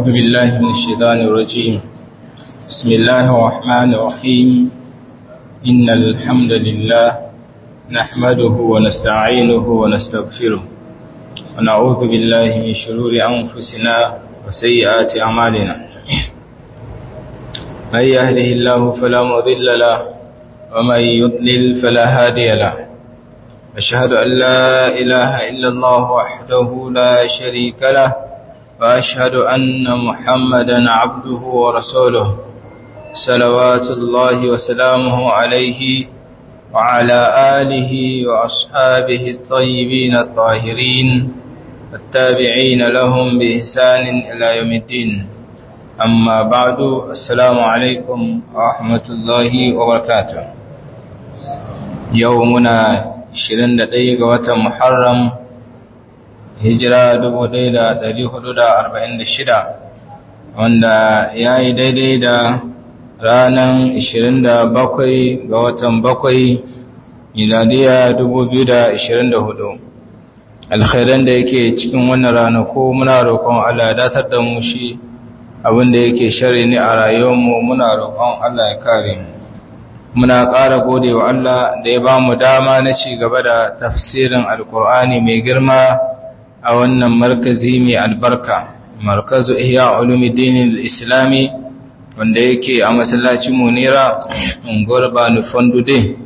بالله من الشيطان الرجيم بسم الله الرحمن الرحيم إن الحمد لله نحمده ونستعينه ونستغفره ونعوذ بالله من شرور أنفسنا وسيئات أعمالنا من يهده الله فلا مضل له ومن يضلل فلا هادي له أشهد أن لا إله إلا الله وحده لا شريك له وأشهد أن محمدا عبده ورسوله صلوات الله وسلامه عليه وعلى آله وأصحابه الطيبين الطاهرين التابعين لهم بإحسان إلى يوم الدين أما بعد السلام عليكم ورحمة الله وبركاته يومنا 21 ga watan Muharram hijira 1446 wanda ya yi daidai da ranar 27 ga watan 7 miladiya 2024 alkhairan da yake cikin wannan ranaku muna roƙon Allah datar da mu shi abinda yake shari ne a rayuwarmu muna roƙon Allah ya kare mu muna ƙara gode wa Allah da ya ba mu dama na ci gaba da tafsirin alkur'ani mai girma a wannan markazi mai albarka markazu ihya ulumuddin islami wanda yake a masallacin munira unguwar banu fandude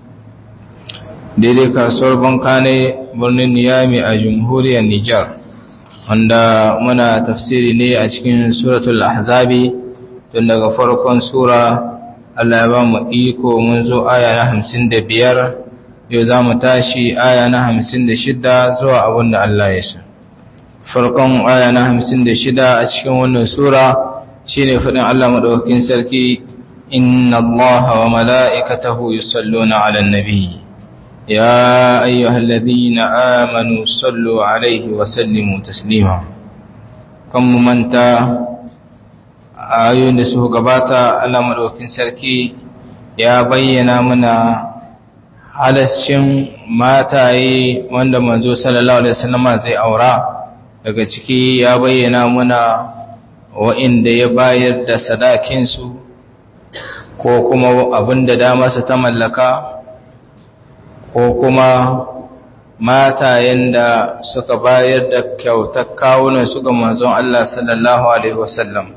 daidai kasuwar bankane birnin niyami a jamhuriyar nijar wanda muna tafsiri ne a cikin suratul ahzabi tun daga farkon sura Allah ya ba mu iko mun zo aya na hamsin da biyar yau za mu tashi aya na hamsin da shida zuwa abin da Allah ya sa. Farkon aya na hamsin da shida a cikin wannan Sura shi ne faɗin Allah maɗaukakin sarki, Inna Allah wa mala'ikatahu yi sallo na alan nabi, ya ayyuhal ladina amanu sallo alaihi wa sallimu taslima. Kan mu manta ayoyin da su gabata Allah madaukakin sarki ya bayyana mana halascin mataye wanda manzo sallallahu alaihi wasallam zai aura daga ciki ya bayyana mana wa'inda ya bayar da sadakin su ko kuma abinda dama su ta mallaka ko kuma matayen da suka bayar da kyautar kawunan su ga manzon Allah sallallahu alaihi wasallam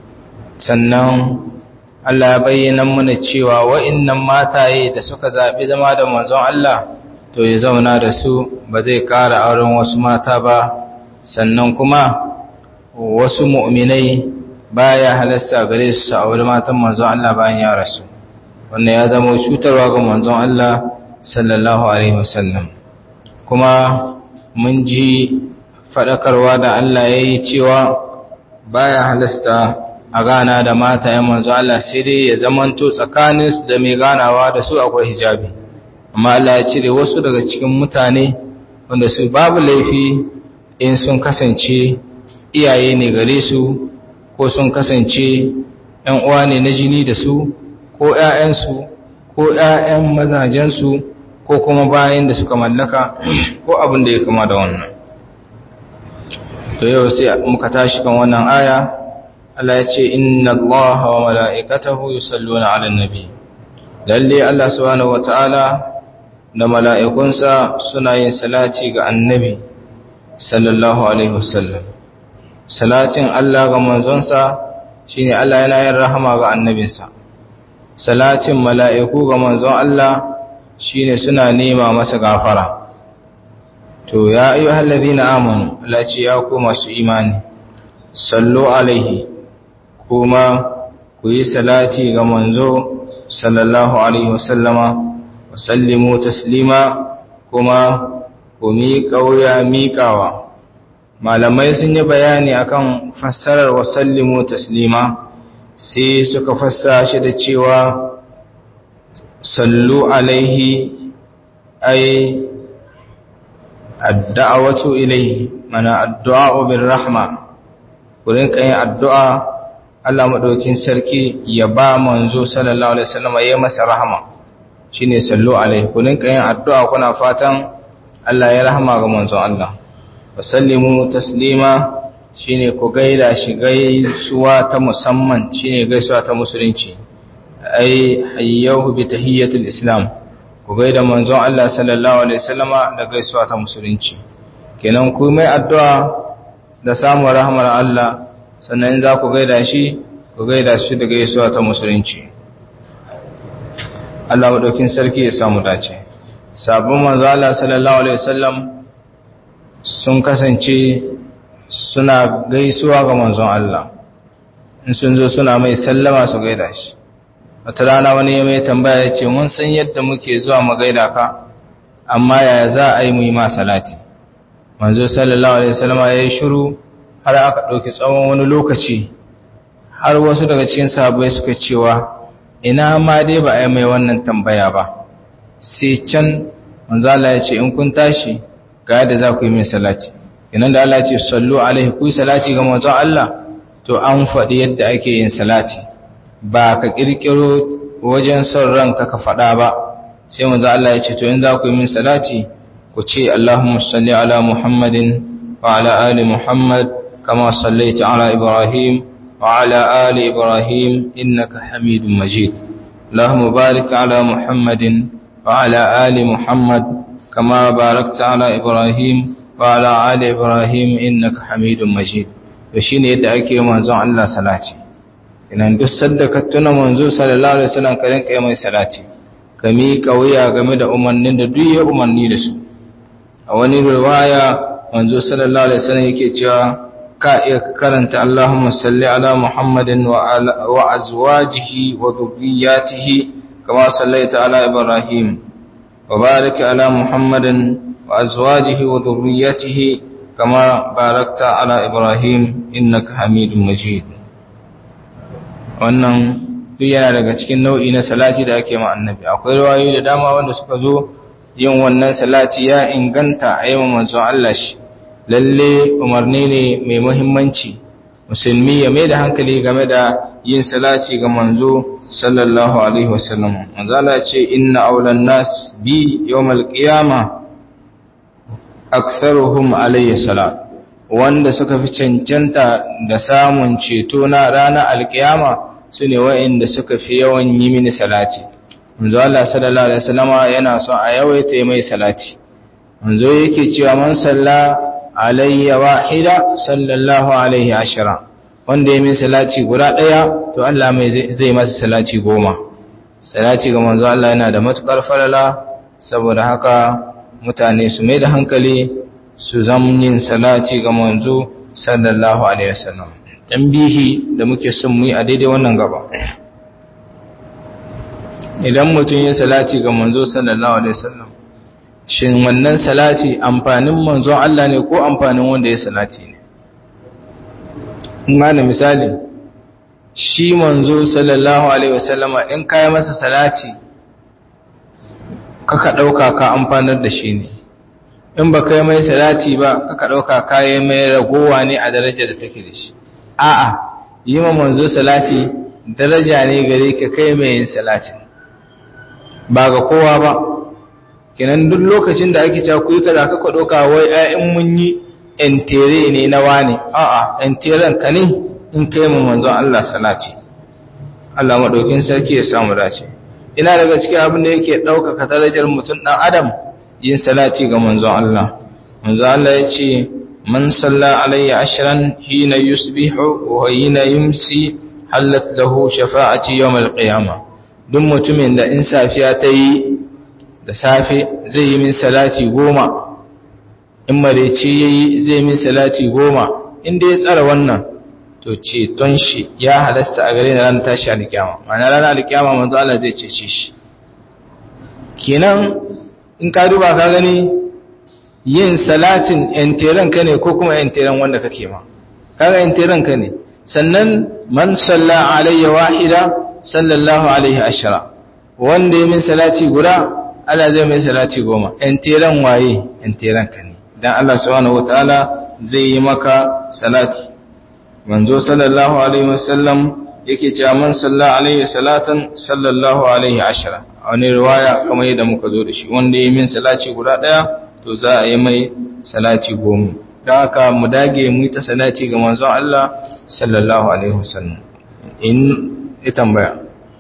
sannan Allah ya bayyana mana cewa wa'innan mataye da suka zaɓi zama da manzon Allah to ya zauna da su ba zai ƙara auren wasu mata ba sannan kuma wasu mu'minai baya halasta gare su su auri matan manzon Allah bayan ya rasu wannan ya zama cutarwa ga manzon Allah sallallahu alaihi wasallam kuma mun ji faɗakarwa da Allah ya yi cewa baya halasta a gana da mata ya manzo Allah sai dai ya zamanto tsakaninsu da mai ganawa da su akwai hijabi amma Allah ya cire wasu daga cikin mutane wanda su babu laifi in sun kasance iyaye ne gare su ko sun kasance ‘yan uwa ne na jini da su ko ‘ya'yansu ko ‘ya'yan mazajensu ko kuma bayan da suka mallaka ko abin da ya kama da wannan to yau sai muka tashi kan wannan aya Allah ya ce inna Allah wa mala'ikatahu yusalluna 'alan nabi lalle Allah subhanahu wata'ala da mala'ikunsa suna yin salati ga annabi sallallahu alaihi wasallam salatin Allah ga manzonsa shine Allah yana yin rahama ga annabinsa salatin mala'iku ga manzon Allah shine suna nema masa gafara to ya ayyuhal ladina amanu Allah ce ya ku masu imani sallu alaihi kuma ku yi salati ga manzo sallallahu alaihi wasallama wa sallimu taslima kuma ku miƙa wuya miƙawa malamai sun yi bayani akan fassarar wa sallimu taslima sai suka fassa shi da cewa sallu alaihi ay ad-da'watu ilayhi mana addu'a bir rahma ku rinka yin addu'a Allah maɗaukin sarki ya ba manzo sallallahu alaihi wasallam ya masa rahama shine sallu alaihi ku rinka yin addu'a kuna fatan Allah ya rahama ga manzon Allah wa sallimu taslima shine ku gaida shi gaisuwa ta musamman shine gaisuwa ta musulunci ai hayyahu bi tahiyyatil islam ku gaida manzon Allah sallallahu alaihi wasallama da gaisuwa ta musulunci kenan ku mai addu'a da samun rahmar Allah sannan za ku gaida shi ku gaida shi da gaisuwa ta musulunci Allah madaukin sarki ya samu dace sabon manzo Allah sallallahu alaihi wasallam sun kasance suna gaisuwa ga manzon Allah in sun zo suna mai sallama su gaida shi wata rana wani ya mai tambaya ya ce mun san yadda muke zuwa mu gaida ka amma yaya za a yi mu yi ma salati manzo sallallahu alaihi wasallam ya yi shiru har aka ɗauki tsawon wani lokaci har wasu daga cikin sahabbai suka cewa ina ma dai ba a yi mai wannan tambaya ba sai can manzo Allah ya ce in kun tashi ga yadda za ku yi min salati idan da Allah ya ce sallu alaihi ku yi salati ga manzon Allah to an faɗi yadda ake yin salati ba ka kirkiro wajen son ranka ka faɗa ba sai manzo Allah ya ce to in za ku yi min salati ku ce Allahumma salli ala Muhammadin wa ala ali Muhammad kama sallaita ala Ibrahim wa ala ali Ibrahim innaka Hamidum Majid Allahumma barik ala Muhammadin wa ala ali Muhammad kama barakta ala Ibrahim wa ala ali Ibrahim innaka Hamidum Majid to shine yadda ake manzon Allah salati idan duk sadda ka tuna manzo sallallahu alaihi wasallam ka rinka mai salati ka miƙa wuya game da umarnin da duk ya umarni da su a wani riwaya manzo sallallahu alaihi wasallam yake cewa ka iya karanta Allahumma salli ala Muhammadin wa wa azwajihi wa dhurriyyatihi kama sallaita ala Ibrahim wa barik ala Muhammadin wa azwajihi wa dhurriyyatihi kama barakta ala Ibrahim innaka Hamidum Majid wannan duk yana daga cikin nau'i na salati da ake ma annabi akwai riwayoyi da dama wanda suka zo yin wannan salati ya inganta a yawan manzon Allah shi lalle umarni ne mai muhimmanci musulmi ya mai da hankali game da yin salati ga manzo sallallahu alaihi wasallam manzo Allah ce inna awlan nas bi yawmal qiyama aktharuhum alayhi salat wanda suka fi cancanta da samun ceto na ranar alkiyama su ne wa'inda suka fi yawan yi mini salati manzo Allah sallallahu alaihi wasallama yana son a yawaita mai salati manzo yake cewa man salla alayya wahida sallallahu alaihi ashara wanda ya min salati guda daya to Allah mai zai masa salati goma salati ga manzo Allah yana da matukar falala saboda haka mutane su mai da hankali su zamnin salati ga manzo sallallahu alaihi wasallam tambihi da muke son mu yi a daidai wannan gaba idan mutum ya salati ga manzo sallallahu alaihi wasallam shin wannan salati amfanin manzon Allah ne ko amfanin wanda ya salati ne in gane misali shi manzo sallallahu alaihi wasallama in kai masa salati kaka dauka ka amfanar da shi ne in ba kai mai salati ba kaka dauka kai mai ragowa ne a darajar da take da shi a'a yi ma manzo salati daraja ne gare ka kai mai yin salatin ba ga kowa ba kenan duk lokacin da ake cewa ku yi kaza ka doka wai ayin mun yi entere ne na wani a'a enteren ka ne in kai mu manzon Allah salati Allah madaukin sarki ya samu dace ina daga cikin abin da yake ɗaukaka darajar mutum ɗan adam yin salati ga manzon Allah manzon Allah ya ce man salla alayya ashran hina yusbihu wa hina yumsi halat lahu shafa'ati yawm al-qiyamah duk mutumin da in safiya ta yi da safe zai yi min salati goma in marece ya yi zai min salati goma inda ya tsara wannan to ceton shi ya halasta a gare na ranar tashi alkiyama ma'ana ranar alkiyama manzo Allah zai cece shi kenan in ka duba ka gani yin salatin enteren ka ne ko kuma enteren wanda kake ma kaga enteren ka ne sannan man salla alayya wahida sallallahu alaihi ashara wanda ya min salati guda Allah zai mai salati goma enteren waye enteren ka ne dan Allah subhanahu wataala zai yi maka salati manzo sallallahu alaihi wasallam yake cewa man salla alaihi salatan sallallahu alaihi ashara a wani riwaya kamar yadda muka zo da shi wanda ya min salati guda daya to za a yi mai salati goma don haka mu dage mu ta salati ga manzon Allah sallallahu alaihi wasallam in ya tambaya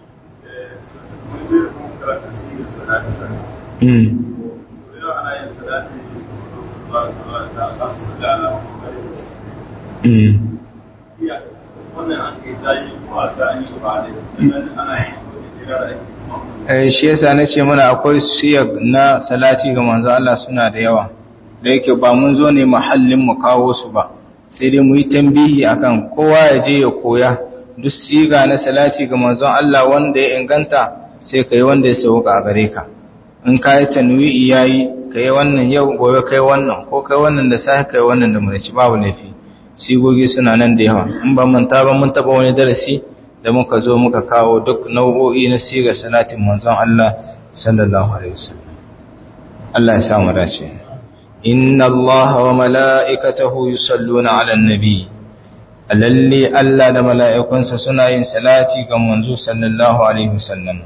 shi yasa na ce mana akwai siyar na salati ga manzo Allah suna da yawa da yake ba mun zo ne mahallin mu kawo su ba sai dai mu yi tambihi akan kowa ya je ya koya duk siga na salati ga manzon Allah wanda ya inganta sai kai wanda ya sauka a gare ka in ka yi tanwi'i yayi kai wannan yau gobe kai wannan ko kai wannan da sai kai wannan da mu ci babu laifi sigogi suna nan da yawa in ba manta ba mun taba wani darasi da muka zo muka kawo duk nau'o'i na siga salatin manzon Allah sallallahu alaihi wasallam Allah ya samu dace inna Allah wa mala'ikatahu yusalluna 'alan nabi lalle Allah da mala'ikunsa suna yin salati ga manzo sallallahu alaihi wasallam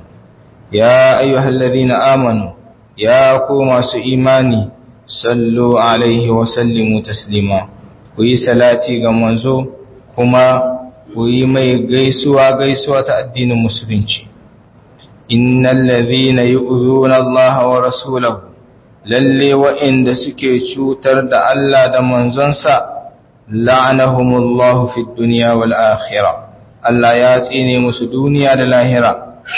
ya ayyuhallazina amanu ya ku masu imani sallu alaihi wa sallimu taslima ku yi salati ga manzo kuma ku yi mai gaisuwa gaisuwa ta addinin musulunci innal ladhina yu'zuna Allah wa rasulahu lalle wa'inda suke cutar da Allah da manzonsa la'anahumullahu fid dunya wal akhirah Allah ya tsine musu duniya da lahira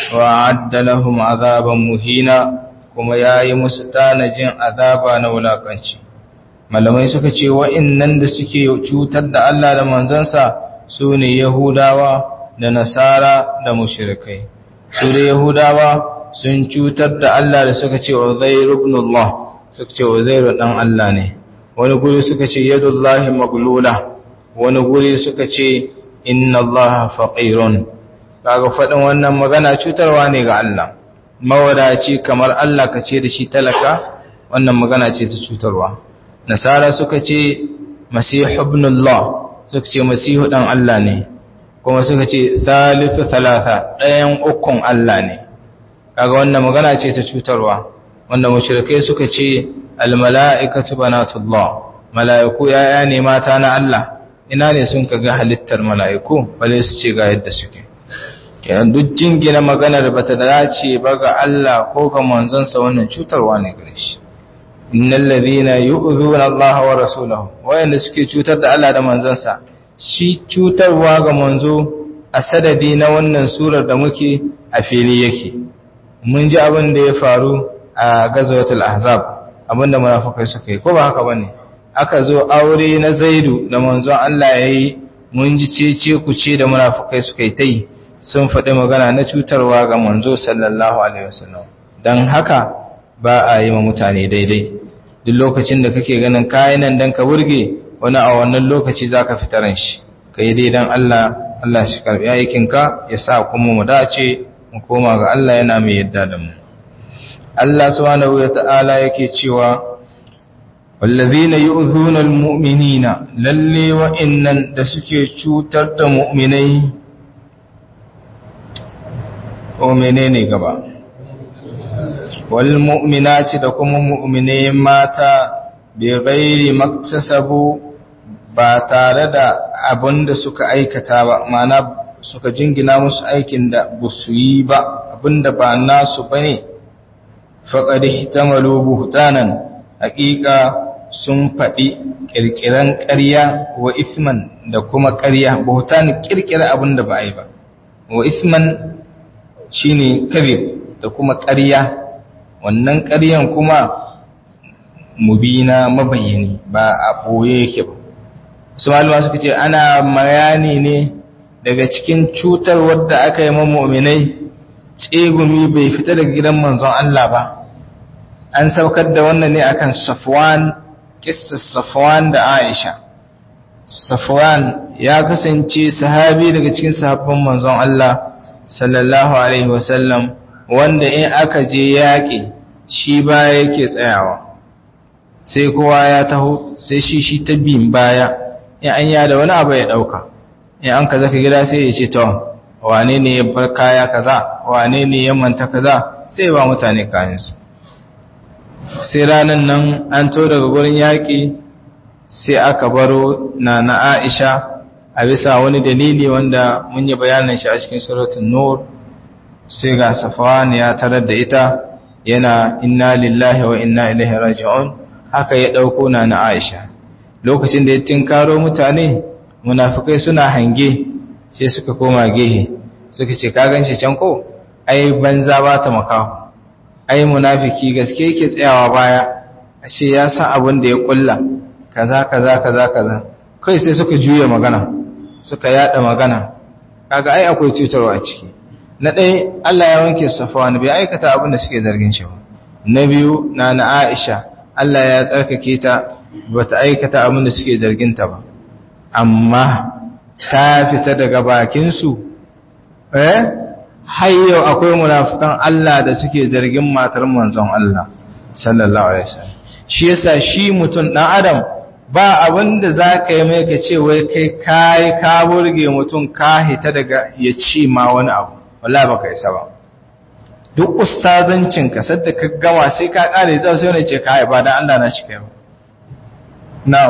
wa adda lahum azaban muhina kuma yayi musu tanajin azaba na wulakanci malamai suka ce wa'innan da suke cutar da Allah da manzonsa su ne Yahudawa da Nasara da mushrikai su da Yahudawa sun cutar da Allah da suka ce Uzair ibn Allah suka ce Uzair dan Allah ne wani guri suka ce yadullahi maglula wani guri suka ce inna Allah faqirun kaga fadin wannan magana cutarwa ne ga Allah mawadaci kamar Allah ka ce da shi talaka wannan magana ce ta cutarwa nasara suka ce masihu ibn Allah suka ce masihu dan Allah ne kuma suka ce thalithu thalatha ɗayan ukun Allah ne kaga wannan magana ce ta cutarwa wanda mushrikai suka ce almala'ikatu banatullah mala'iku yaya ne mata na Allah ina ne sun kaga halittar mala'iku bale su ce ga yadda suke kenan duk jingina maganar bata dace ba ga Allah ko ga manzonsa wannan cutarwa ne gare shi innal ladhina yu'dhuna Allah wa rasulahu wayanda suke cutar da Allah da manzonsa shi cutarwa ga manzo a sadadi na wannan surar da muke a fili yake mun ji abin da ya faru a gazawatul ahzab abinda munafikai suka yi ko ba haka bane aka zo aure na zaidu da manzon Allah yayi mun ji cece ku ce da munafikai suka yi tai sun faɗi magana na cutarwa ga manzo sallallahu alaihi wasallam dan haka ba a yi ma mutane daidai duk lokacin da kake ganin kayan nan dan ka burge wani a wannan lokaci zaka fitaran shi kai dai dan Allah Allah shi karbi aikinka ya sa kuma mu dace mu koma ga Allah yana mai yadda da mu Allah subhanahu wata'ala yake cewa wallazina yu'zuna almu'minina lalle wa innan da suke cutar da mu'minai o menene gaba wal mu'minati da kuma mu'minai mata bi ghairi maktasabu ba tare da abinda suka aikata ba ma'ana suka jingina musu aikin da busu yi ba abinda ba nasu bane faƙaɗi ta buhtanan haƙiƙa sun faɗi ƙirƙiran ƙarya wa isman da kuma ƙarya buhtan ƙirƙira abin da ba a yi ba wa isman shi ne kabir da kuma ƙarya wannan ƙaryan kuma mubina mabayyani ba a ɓoye yake ba su malama suka ce ana mayani ne daga cikin cutar wadda aka yi mamominai tsegumi bai fita daga gidan manzon Allah ba an saukar da wannan ne akan Safwan kissar Safwan da Aisha Safwan ya kasance sahabi daga cikin sahabban manzon Allah sallallahu alaihi wasallam wanda in aka je yaƙi shi baya yake tsayawa sai kowa ya taho sai shi shi ta bin baya in an yada wani abu ya dauka in an kaza ka gida sai ya ce to wane ne ya bar kaya kaza wane ne ya manta kaza sai ba mutane kayansu sai ranar nan an to daga gurin yaƙi sai aka baro na na Aisha a bisa wani dalili wanda mun yi bayanin shi a cikin suratul nur sai ga Safwan ya tarar da ita yana inna lillahi wa inna ilaihi raji'un haka ya dauko na na Aisha lokacin da ya tinkaro mutane munafikai suna hange sai suka koma gehe suka ce ka ganshi can ko ai banza ba ta makaho ai munafiki gaske yake tsayawa baya ashe ya san abin da ya kulla kaza kaza kaza kaza kai sai suka juya magana suka yada magana kaga ai akwai cutarwa a ciki na ɗaya Allah ya wanke Safwan bai aikata abin da suke zargin shi ba na biyu na na Aisha Allah ya tsarkake ta bata aikata abin da suke zargin ta ba amma ta fita daga bakin su eh har yau akwai munafikan Allah da suke zargin matar manzon Allah sallallahu alaihi wasallam shi yasa shi mutum dan adam ba abin da za ka yi mai ka ce wai kai kayi ka burge mutum ka hita daga ya ci ma wani abu wala ba ka isa ba duk ustazancin ka sadda ka gama sai ka kare zai sai wani ce ka ba dan Allah na cika yau na'am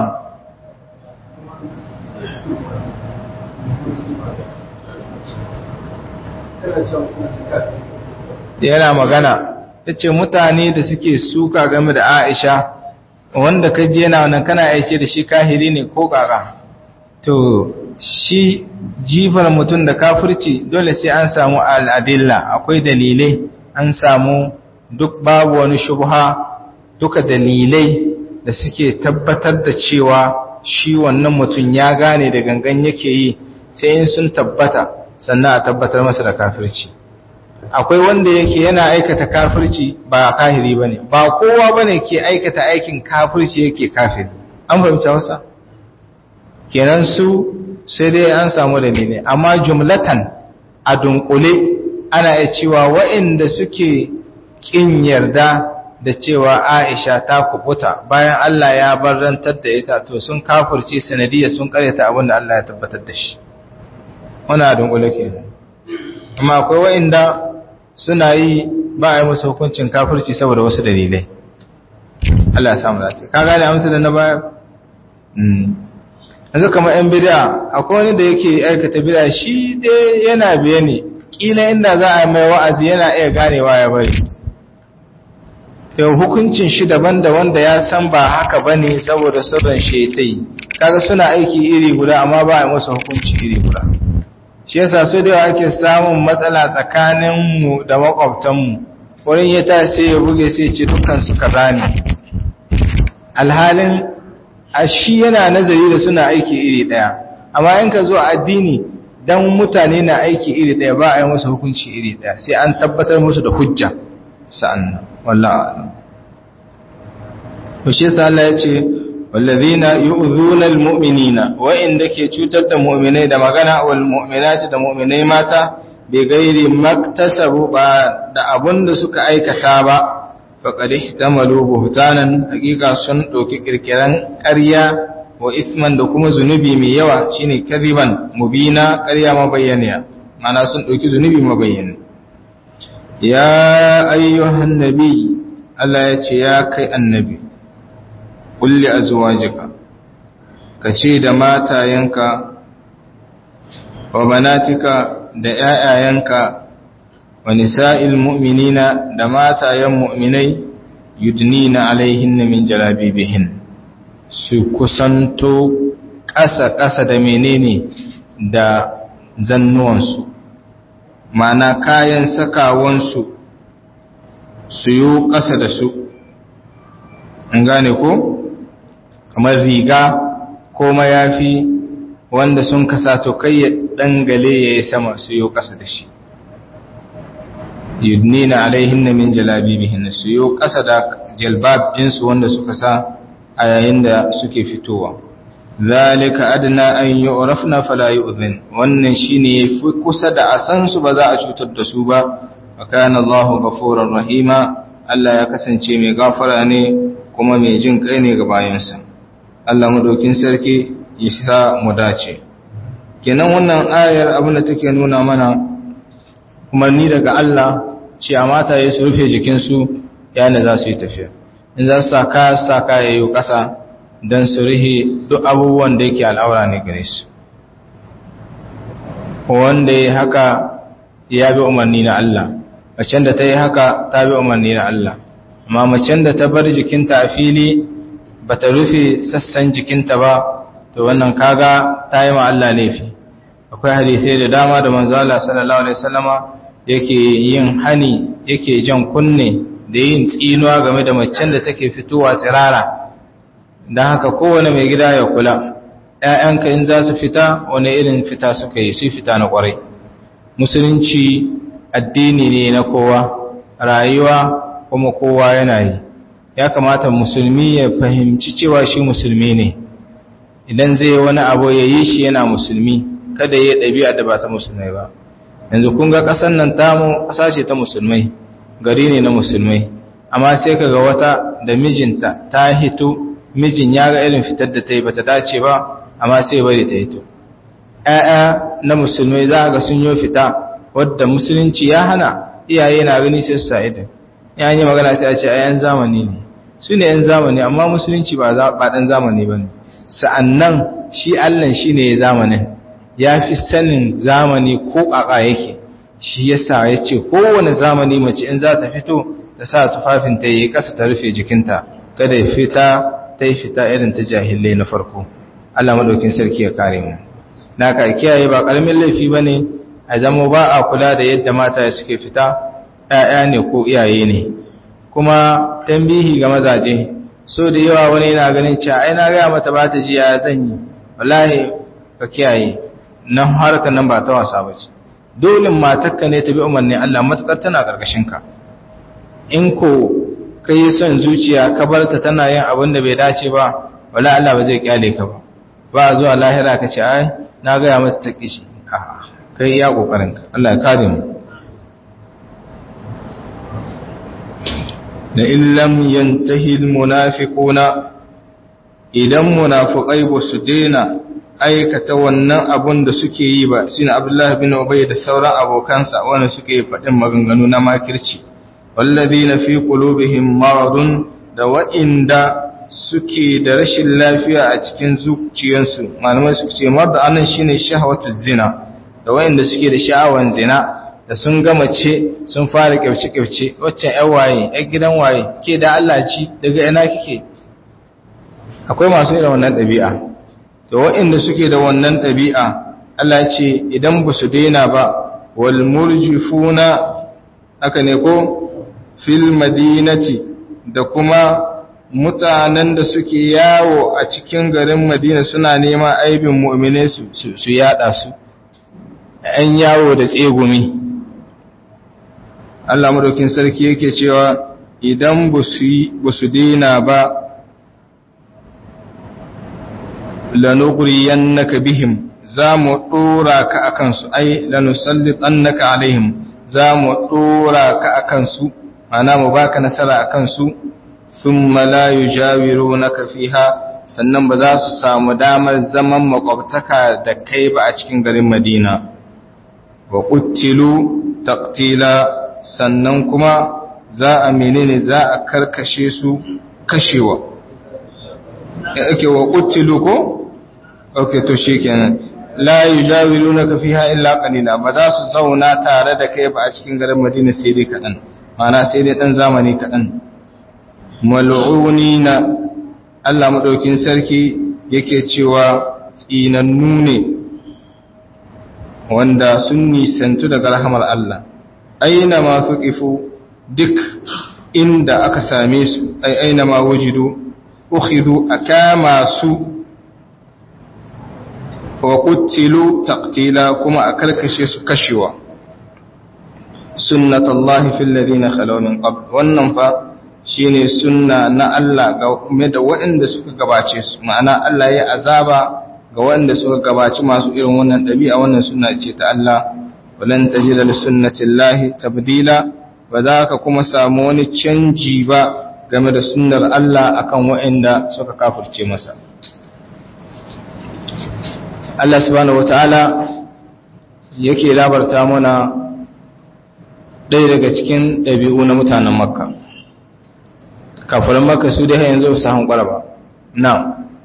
yana magana yace mutane da suke suka game da Aisha wanda ka je na wannan kana aice da shi kahiri ne ko kaka to shi jifar mutum da kafirci dole sai an samu al'adilla akwai dalilai an samu duk babu wani shubha duka dalilai da suke tabbatar da cewa shi wannan mutum ya gane da gangan yake yi sai in sun tabbata sannan a tabbatar masa da kafirci akwai wanda yake yana aikata kafirci ba kahiri bane ba kowa bane ke aikata aikin kafirci yake kafiri an fahimta wasa kenan su sai dai an samu dalilai amma jumlatan a dunkule ana iya cewa waɗanda suke kin yarda da cewa Aisha ta kubuta bayan Allah ya barrantar da ita to sun kafirce sanadiyya sun karyata abin da Allah ya tabbatar da shi wannan a dunkule kenan amma akwai waɗanda suna yi ba a yi musu hukuncin kafirci saboda wasu dalilai Allah ya samu dace ka gane amsa da na baya yanzu kamar yan bid'a akwai wani da yake aikata bid'a shi dai yana biye ne kila inda za a mai wa'azi yana iya ganewa ya bari to hukuncin shi daban da wanda ya san ba haka bane saboda sirrin shaitai kaga suna aiki iri guda amma ba a yi musu hukunci iri guda shi yasa su da ake samun matsala tsakaninmu da makwabtanmu wurin ya ta sai ya buge sai ce dukansu kaza ne alhalin a shi yana nazari da suna aiki iri ɗaya amma in ka zo a addini dan mutane na aiki iri ɗaya ba a yi musu hukunci iri ɗaya sai an tabbatar musu da hujja sa'an wallahi to shi yasa Allah ya ce wallazina yu'dhuna almu'minina wa inda ke cutar da mu'minai da magana wal mu'minati da mu'minai mata bi gairi maktasabu ba da abunda suka aikata ba faqad ihtamalu buhtanan hakika sun dauki kirkiran ƙarya wa ithman da kuma zunubi mai yawa shine kadiban mubina ƙarya mabayyaniya mana sun dauki zunubi mabayyani ya ayyuhan nabi Allah ya ce ya kai annabi kulli azwajika kace da matayenka wa banatika da ƴaƴayenka wa nisa'il mu'minina da matayen mu'minai yudnina alaihinna min jalabibihin su kusanto ƙasa-ƙasa da menene da zannuwansu ma'ana kayan sakawansu su yi ƙasa da su an gane ko? kamar riga ko mayafi wanda sun kasa to kai ya dangale ya yi sama su yi ƙasa da shi yudnina alaihinna min jalabibihin su yi ƙasa da jalbab ɗinsu wanda suka sa a yayin da suke fitowa zalika adna an yu'rafna fala yu'dhin wannan shine yafi kusa da asan su ba za a cutar da su ba wa kana Allahu ghafurur rahima Allah ya kasance mai gafara ne kuma mai jin kai ne ga bayansa Allah madaukin sarki ya sa mu dace kenan wannan ayar abin da take nuna mana umarni daga Allah ce a mata ya su rufe jikinsu yana za su yi tafiya in za su saka saka ya yi ƙasa don su rihe duk abubuwan da yake al'aura ne gare su wanda ya haka ya bi umarni na Allah macen da ta yi haka ta bi umarni na Allah amma macen da ta bar jikinta a fili ba ta rufe sassan jikinta ba to wannan kaga ta yi ma Allah laifi akwai hadisai da dama da manzo Allah sallallahu alaihi wasallama yake yin hani yake jan kunne da yin tsinuwa game da macen da take fitowa tsirara don haka kowane mai gida ya kula ‘ya'yanka in za su fita wani irin fita suka yi su fita na ƙwarai musulunci addini ne na kowa rayuwa kuma kowa yana yi ya kamata musulmi ya fahimci cewa shi musulmi ne idan zai wani abu ya yi shi yana musulmi kada ya ɗabi'a da ba ta musulmai ba yanzu kun ga ƙasar nan tamu ƙasa ce ta musulmai gari ne na musulmai amma sai ka ga wata da mijinta ta hito mijin ya ga irin fitar da ta yi bata dace ba amma sai bari ta hito ‘ya'ya na musulmai za ga sun yi fita wadda musulunci ya hana iyaye na gani sai su sa idan ya yi magana sai a ce a yan zamani ne su ne yan zamani amma musulunci ba ɗan zamani ba ne sa'annan shi allan shi ne zamanin ya fi sanin zamani ko ƙaƙa yake shi yasa ya ce kowane zamani mace in za ta fito ta sa tufafin ta yi ƙasa ta rufe jikinta kada ya fita ta yi fita irin ta jahilai na farko Allah maɗaukin sarki ya kare mu na ka kiyaye ba ƙaramin laifi ba ne a zama ba a kula da yadda mata suke fita ‘ya'ya ne ko iyaye ne kuma tambihi ga mazaje so da yawa wani yana ganin cewa ai na gaya mata ba ta ji ya zan yi wallahi ka kiyaye nan harkar nan ba ta wasa ba ce dole matarka ne ta bi umarni Allah matuƙar tana ƙarƙashinka in ko ka yi son zuciya ka bar ta tana yin abin da bai dace ba wala Allah ba zai kyale ka ba ba zuwa lahira ka ce ai na gaya mata ta kishi a kai iya kokarin ka Allah ya kare mu la illam yantahi almunafiquna idan munafiqai ba su daina aikata wannan abun da suke yi ba shine Abdullah bin Ubay da sauran abokansa wanda suke faɗin maganganu na makirci walladina fi qulubihim maradun da wa'inda suke da rashin lafiya a cikin zuciyarsu malamai suke ce marda anan shine shahwatu zina da wa'inda suke da sha'awan zina da sun gama ce sun fara kyauce kyauce waccan ƴan waye ƴan gidan waye ke da Allah ci daga ina kike akwai masu irin wannan ɗabi'a to wa'inda suke da wannan ɗabi'a Allah ce idan ba su daina ba wal murjifuna haka ne ko fil madinati da kuma mutanen da suke yawo a cikin garin madina suna neman aibin mu'mine su su yada su an yawo da tsegumi Allah madaukin sarki yake cewa idan ba su dina ba lanughriyannaka bihim za mu dora ka akan su ai lanusallitannaka alaihim za mu dora ka akan su ana mu baka nasara akan su thumma la yujawirunaka fiha sannan ba za su samu damar zaman makwabtaka da kai ba a cikin garin Madina wa qutilu taqtila sannan kuma za a menene za a karkashe su kashewa yake wa qutilu ko okay to shikenan la yujawirunaka fiha illa qalila ba za su zauna tare da kai ba a cikin garin Madina sai dai kadan mana sai dai ɗan zamani kaɗan mal'unina Allah maɗaukin sarki yake cewa tsinannu ne wanda sun nisantu daga rahamar Allah aina ma fuqifu duk inda aka same su ai aina ma wujidu ukhidu akama su wa qutilu taqtila kuma a karkashe su kashewa sunnatullahi fil ladina khalaw min qabl wannan fa shine sunna na Allah game da waɗanda suka gabace su ma'ana Allah ya azaba ga waɗanda suka gabaci masu irin wannan ɗabi'a wannan sunna ce ta Allah walan tajida li sunnatillahi tabdila ba za ka kuma samu wani canji ba game da sunnar Allah akan waɗanda suka kafirce masa Allah subhanahu wataala yake labarta mana ɗaya daga cikin ɗabi'u na mutanen makka kafirin makka su dai yanzu su hankula ba na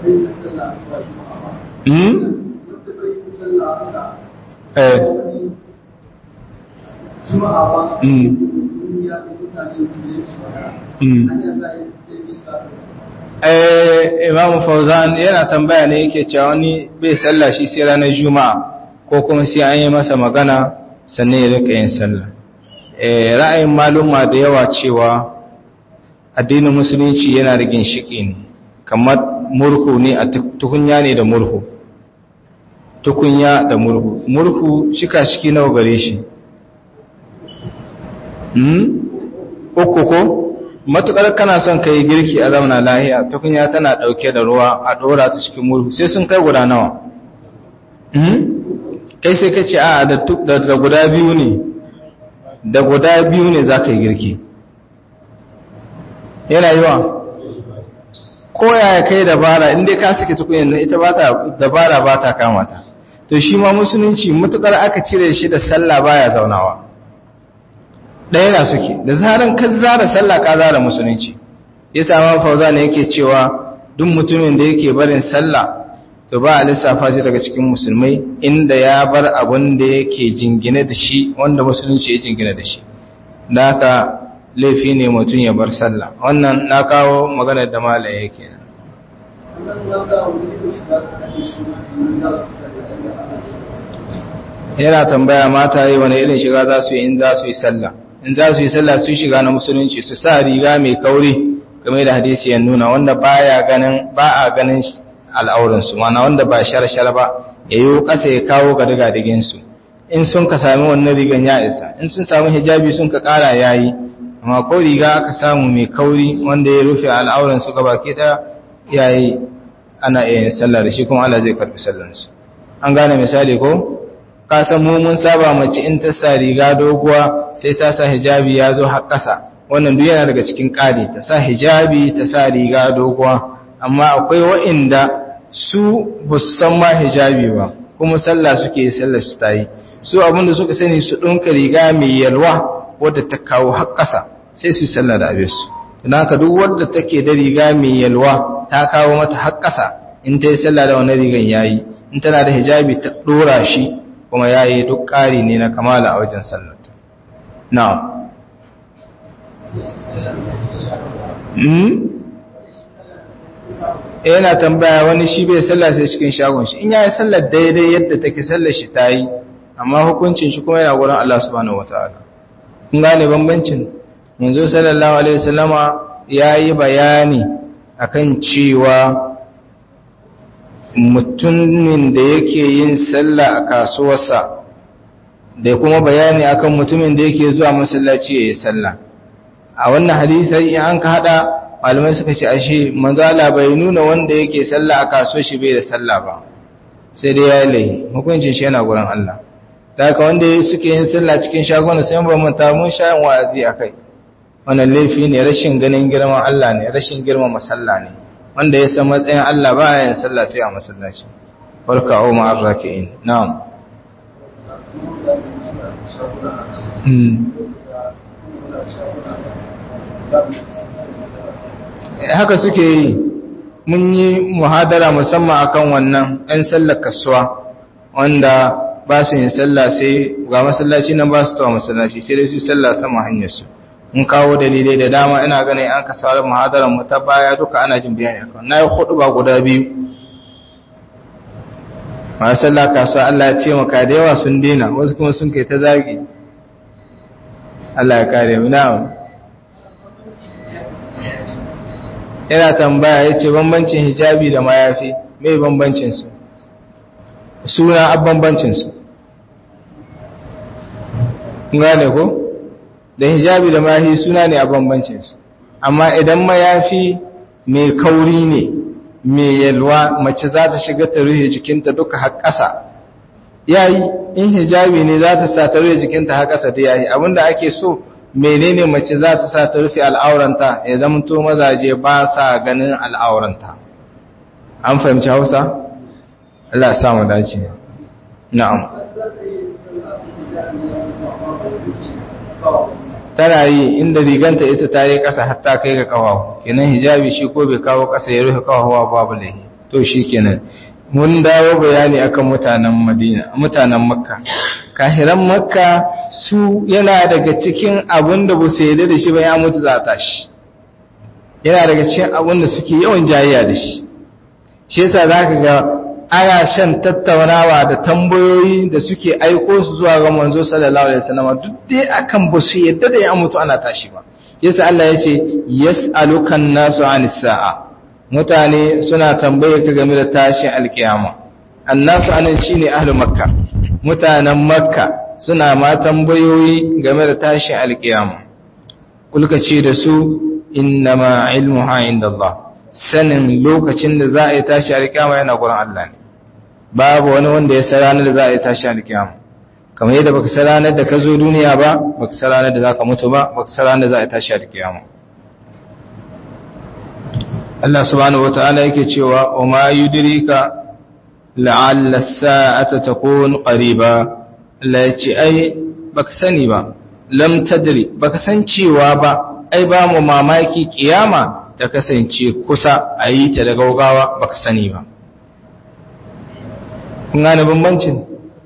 hmm eh hmm eh Imam Fauzan yana tambaya ne yake cewa wani bai sallah shi sai ranar Juma'a ko kuma sai an yi masa magana sannan ya rika yin sallah eh ra'ayin maluma da yawa cewa addinin musulunci yana da ginshiki ne kamar murhu ne a tukunya ne da murhu tukunya da murhu murhu shika shiki nawa gare shi hmm uku ko matukar kana son kai girki a zauna lahiya tukunya tana dauke da ruwa a dora ta cikin murhu sai sun kai guda nawa hmm kai sai kace a da da guda biyu ne da guda biyu ne zaka yi girki yana yiwa ko yaya kai dabara inda ka saki tukunyan nan ita bata dabara bata kama ta to shi ma musulunci mutukar aka cire shi da sallah baya zaunawa ɗaya na suke da zaran ka zara sallah ka zara musulunci yasa ma fauza ne yake cewa duk mutumin da yake barin sallah to ba a lissafa shi daga cikin musulmai inda ya bar abin da yake jingine da shi wanda musulunci ya jingine da shi da haka laifi ne mutum ya bar sallah wannan na kawo maganar da malaye yake nan yana tambaya mata yi wani irin shiga za su yi in za su yi sallah in za su yi sallah su shiga na musulunci su sa riga mai kauri game da hadisi ya nuna wanda baya ganin ba a ganin al'auransu mana wanda ba shar-shar ba ya yi ƙasa ya kawo ga diga-diginsu in sun ka sami wannan rigan ya isa in sun sami hijabi sun ka ƙara ya yi amma ko riga aka samu mai kauri wanda ya rufe al'auransu gaba ke ɗaya ya yi ana iya yin sallah da shi kuma Allah zai karɓi sallansu an gane misali ko ka san mu mun saba mace in ta sa riga doguwa sai ta sa hijabi ya zo har ƙasa wannan duk yana daga cikin ƙari ta sa hijabi ta sa riga doguwa amma akwai wa'inda su ba su san ma hijabi ba kuma sallah suke yi sallah su ta yi su abinda suka sani su ɗunka riga mai yalwa wadda ta kawo har ƙasa sai su yi sallah da abin su don haka duk wadda take da riga mai yalwa ta kawo mata har ƙasa in ta yi sallah da wani rigan yayi in tana da hijabi ta ɗora shi kuma yayi duk ƙari ne na kamala a wajen sallata na'am yana tambaya wani shi bai sallah sai cikin shagon shi in yayi sallar daidai yadda take sallar shi tayi amma hukuncin shi kuma yana gurin Allah subhanahu wataala kun gane bambancin manzo sallallahu alaihi wasallama yayi bayani akan cewa mutumin da yake yin sallah a kasuwarsa da kuma bayani akan mutumin da yake zuwa masallaci yayin sallah a wannan hadisi an ka hada malamai suka ce ashe manzala bai nuna wanda yake sallah a kaso shi bai da sallah ba sai dai ya lai hukuncin shi yana gurin Allah da haka wanda suke yin sallah cikin shagona sai ba mun ta mun sha wa'azi akai wannan laifi ne rashin ganin girman Allah ne rashin girman masalla ne wanda ya san matsayin Allah ba ya yin sallah sai a masallaci barka o ma'ar raki'in na'am haka suke yi mun yi muhadara musamman akan wannan ɗan sallar kasuwa wanda ba su yin sallah sai ga masallaci nan ba su tawa masallaci sai dai su sallah sama hanyarsu mun kawo dalilai da dama ina ganin an ka sauran muhadarar mu ta baya duka ana jin bayani akan na yi hudu ba guda biyu masu sallah kasuwa Allah ya taimaka da yawa sun dena wasu kuma sun kai ta zagi Allah ya kare mu na'am yana tambaya ya ce bambancin hijabi da mayafi mai bambancinsu suna ab bambancinsu gane ko da hijabi da mayafi suna ne a bambancinsu amma idan mayafi mai kauri ne mai yalwa mace za ta shiga ta rufe jikinta duka har ƙasa yayi in hijabi ne za ta sa ta rufe jikinta har ƙasa da yayi abinda ake so menene mace za ta sa ta rufe al'auranta ya zamto mazaje ba sa ganin al'auranta an fahimci hausa? Allah ya samu dace na'am tana yi inda riganta ita ta yi ƙasa hatta kai ga ƙawawa kenan hijabi shi ko bai kawo ƙasa ya rufe ƙawawa babu laihi to shikenan mun dawo bayani akan mutanen Madina mutanen Makka kahiran Makka su yana daga cikin abin da ba su yarda da shi ba ya mutu za ta shi yana daga cikin abin da suke yawan jayayya da shi shi yasa zaka ga ana shan tattaunawa da tambayoyi da suke aiko su zuwa ga manzo sallallahu alaihi wasallam duk dai akan ba su yadda da ya mutu ana tashi ba yasa Allah ya ce yas'alukan nasu anis sa'a mutane suna tambaye ka game da tashin alkiyama annasu anan shine ahlul makka mutanen makka suna ma tambayoyi game da tashin alkiyama kulka ce da su innama ilmuha indallah sanin lokacin da za a yi tashi alkiyama yana gurin Allah ne babu wani wanda ya san ranar da za a yi tashi alkiyama kamar yadda baka san ranar da ka zo duniya ba baka san ranar da za ka mutu ba baka san ranar da za a yi tashi alkiyama Allah subhanahu wataala yake cewa wa ma yudrika la'alla as-sa'ata takun qariba Allah ya ce ai baka sani ba lam tadri baka san cewa ba ai ba mu mamaki kiyama ta kasance kusa a yi ta da gaugawa baka sani ba kun gane bambancin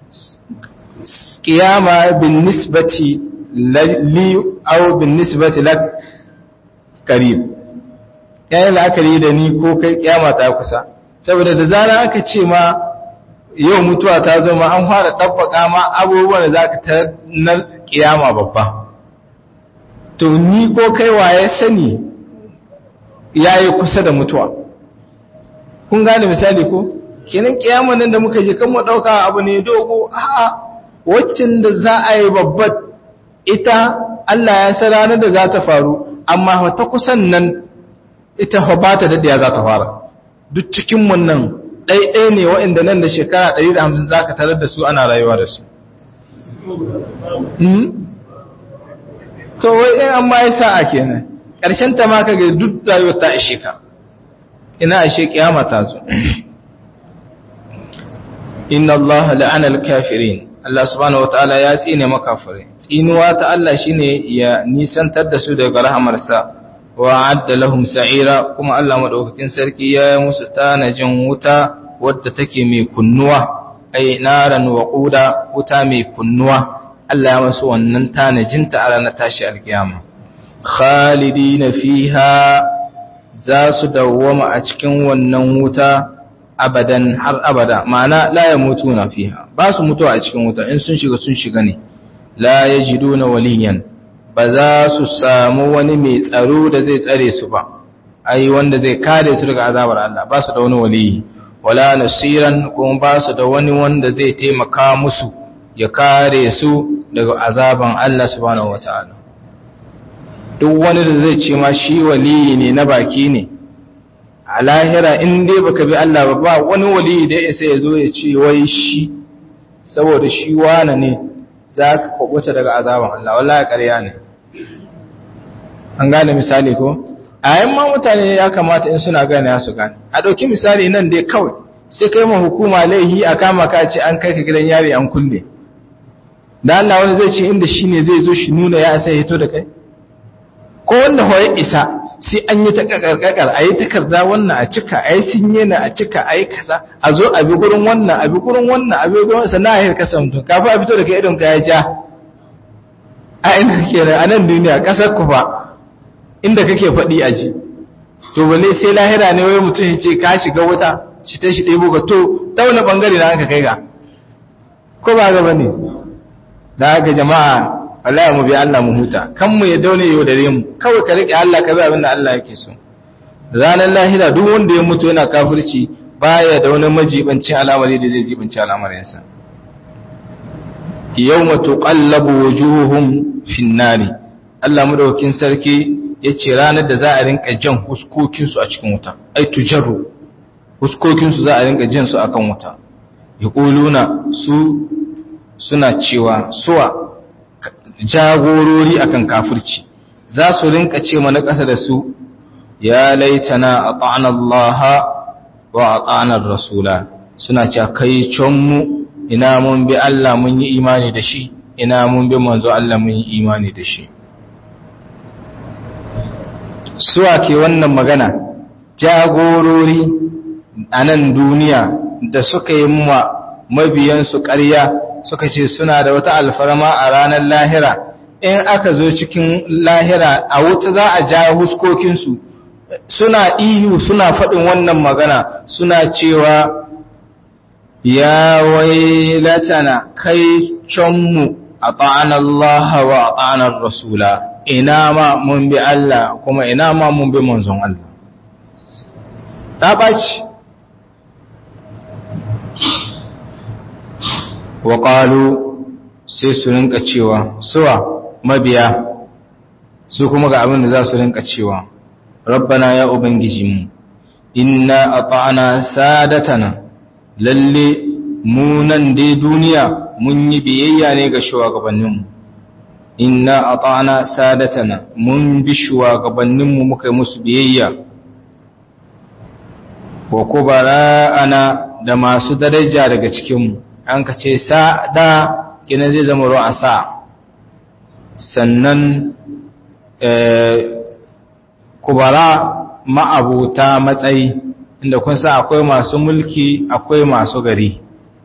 kiyama bin nisbati li aw bin nisbati lak qarib yayin la'akari da ni ko kai kiyama ta kusa saboda da zara aka ce ma yau mutuwa ta zo ma an fara tabbaka ma abubuwan da zaka ta na kiyama babba to ni ko kai waye sani yayi kusa da mutuwa kun gane misali ko kenan kiyaman nan da muka je kan mu dauka abu ne dogo a'a waccin da za a yi babbar ita Allah ya san ranar da za ta faru amma ta kusan nan ita fa ba ta daɗaya za ta fara duk cikin mun nan ɗaiɗai ne waɗanda nan da shekara 150 za ka tarar da su ana rayuwa da su to wai in an ma yi sa'a kenan ƙarshen ta ma kaga duk rayuwar ta ishe ka ina ashe kiyama ta zo inna allaha la'ana al-kafirin Allah subhanahu wataala ya tsine makafirai tsinuwa ta Allah shine ya nisantar da su daga rahamarsa wa adda lahum sa'ira kuma Allah madaukakin sarki ya yi musu tanajin wuta wadda take mai kunnuwa ai naran waquda wuta mai kunnuwa Allah ya masu wannan tanajinta a ranar tashi alkiyama khalidina fiha za su dawwama a cikin wannan wuta abadan har abada ma'ana la ya mutu na fiha ba su mutuwa a cikin wuta in sun shiga sun shiga ne la ya jido na waliyan ba za su samu wani mai tsaro da zai tsare su ba ai wanda zai kare su daga azabar Allah ba su da wani waliyi wala nasiran kuma ba su da wani wanda zai taimaka musu ya kare su daga azaban Allah subhanahu wataala duk wani da zai ce ma shi waliyi ne na baki ne a lahira in dai baka bi Allah ba ba wani wali da ya sai ya zo ya ce wai shi saboda shi wane ne za ka kwakwata daga azaban Allah wallahi ƙarya ne an gane misali ko a yan ma mutane ya kamata in suna gane su gane a ɗauki misali nan dai kawai sai kai ma hukuma laihi a kama ka ce an kai ka gidan yari an kulle da Allah wani zai ce inda shi ne zai zo shi nuna ya sai hito da kai ko wanda hoye isa sai an yi ta kakarkakar a yi takarda wannan a cika a yi sinye na a cika a yi kasa a zo a bi gurin wannan a bi gurin wannan a bi gurin sannan a yi kasa mutum kafin a fito da kai idon ka ya ja a ina ke a nan duniya kasar ku ba inda kake faɗi a ji to balle sai lahira ne wai mutum ya ce ka shiga wuta shi ta shi ɗebo ka to dauna ɓangare na aka kai ga ko ba gaba ne da haka jama'a wallahi mu bi Allah mu huta kan mu ya daune yau dare mu kawai ka rike Allah ka bi abin da Allah yake so ranar lahira duk wanda ya mutu yana kafirci baya da wani majibancin al'amari da zai jibanci al'amarin sa yawma tuqallabu wujuhuhum fin nari Allah madaukakin sarki yace ranar da za a rinka jan huskokin su a cikin wuta ai tujarru huskokin su za a rinka jan su akan wuta yaquluna su suna cewa suwa jagorori akan kafirci za su rinka ce mana ƙasa da su ya laitana ata'ana Allah wa ata'ana rasula suna ce kai mu ina mun bi Allah mun yi imani da shi ina mun bi manzo Allah mun yi imani da shi suwa ke wannan magana jagorori a nan duniya da suka yi ma mabiyansu ƙarya suka ce suna da wata alfarma a ranar lahira in aka zo cikin lahira a wuta za a ja huskokinsu suna ihu suna faɗin wannan magana suna cewa ya wailatana kai canmu a Allah wa a ta'anar rasula ina ma mun bi Allah kuma ina ma mun bi manzon Allah ta ɓaci wa ƙalu sai su rinka cewa suwa mabiya su kuma ga abin da za su rinka cewa rabbana ya ubangijinmu inna ata'ana sadatana lalle mu nan dai duniya mun yi biyayya ne ga shugabanninmu inna ata'ana sadatana mun bi shugabanninmu muka yi musu biyayya wa kubara'ana da masu daraja daga cikinmu an ka ce sa'ada kina zai zama ruwa sa sannan kubara ma'abuta matsayi inda kun sa akwai masu mulki akwai masu gari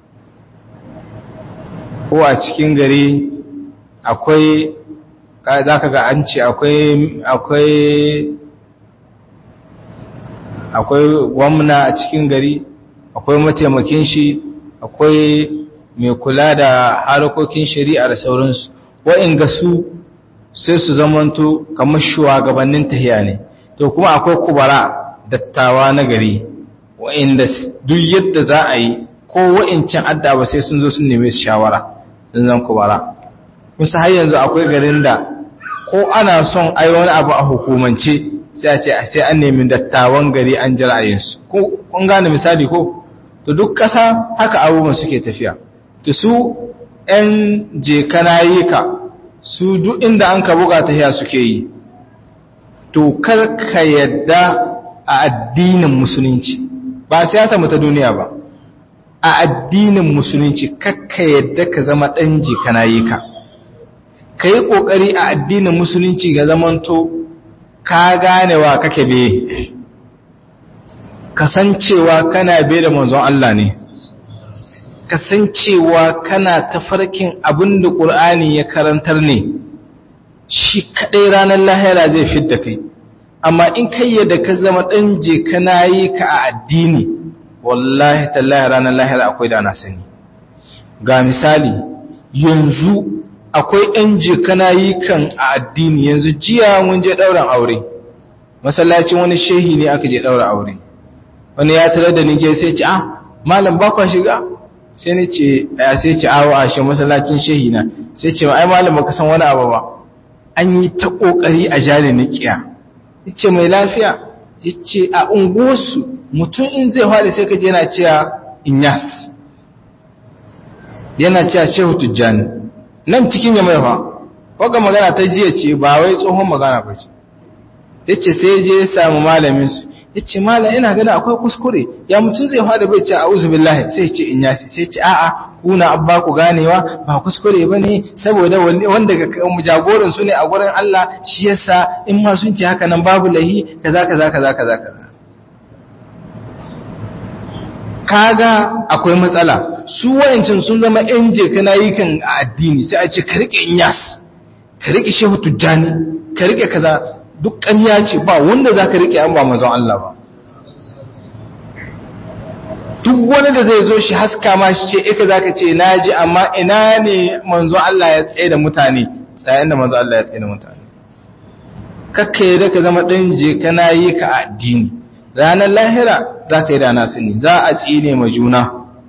ko a cikin gari akwai za ka ga an ce akwai akwai akwai gwamna a cikin gari akwai mataimakin shi akwai mai kula da harkokin shari'a da sauransu wa'inga su sai su zamanto kamar shugabannin tahiya ne to kuma akwai kubara dattawa na gari wa'inda duk yadda za a yi ko wa'incan addaba sai sun zo sun neme su shawara sun zan kubara kusa har yanzu akwai garin da ko ana son ai wani abu a hukumance sai a ce sai an nemi dattawan gari an ji ra'ayinsu kun gane misali ko to duk ƙasa haka abubuwan suke tafiya to su 'yan jekanayika su duk inda an ka buga tafiya suke yi to kar ka yadda a addinin musulunci ba siyasa mu ta duniya ba a addinin musulunci kakka yadda ka zama ɗan jekanayika ka yi ƙoƙari a addinin musulunci ga zamanto ka ganewa kake be kasancewa kana be da manzon Allah ne kasancewa kana tafarkin abin da ƙur'ani ya karantar ne shi kaɗai ranar lahira zai fidda kai amma in kai yadda ka zama ɗan je kana yi ka a addini wallahi tallahi ranar lahira akwai da na sani ga misali yanzu akwai ‘yan jikana yi kan a addini yanzu jiya mun je ɗauran aure masallacin wani shehi ne aka je ɗaura aure wani ya tare da nige sai ce ah malam bakon shiga sai ni ce ya sai ce awo a shi masallacin shehi na sai ce ai malam baka san wani abu ba an yi ta kokari a jari nikiya yace mai lafiya yace a unguwarsu mutum in zai fara sai kaje yana cewa inyas yana cewa shehu tujjani nan cikin ya mai fa waka magana ta jiya ce ba wai tsohon magana ba ce ya ce sai je ya samu malaminsu ya ce malam ina gani akwai kuskure ya mutum zai fada bai ce a billahi sai ce in yasi sai ce a'a kuna abba ku ganewa ba kuskure ba ne saboda wanda ga jagoran su ne a gurin Allah shi yasa in ma sun ce haka nan babu lahi kaza kaza kaza kaza kaza kaga akwai matsala su wayancin sun zama yan je kana yi kan addini sai a ce ka rike inyas ka rike shehu tujjani ka rike kaza duk ƙarya ce ba wanda za ka rike an ba manzon Allah ba duk wani da zai zo shi haska ma shi ce ika za ka ce na ji amma ina ne manzon Allah ya tsaye da mutane tsayen da manzon Allah ya tsaye da mutane kakka yi da ka zama ɗan je kana yi ka addini ranar lahira za ka yi da nasu ne za a tsine ma juna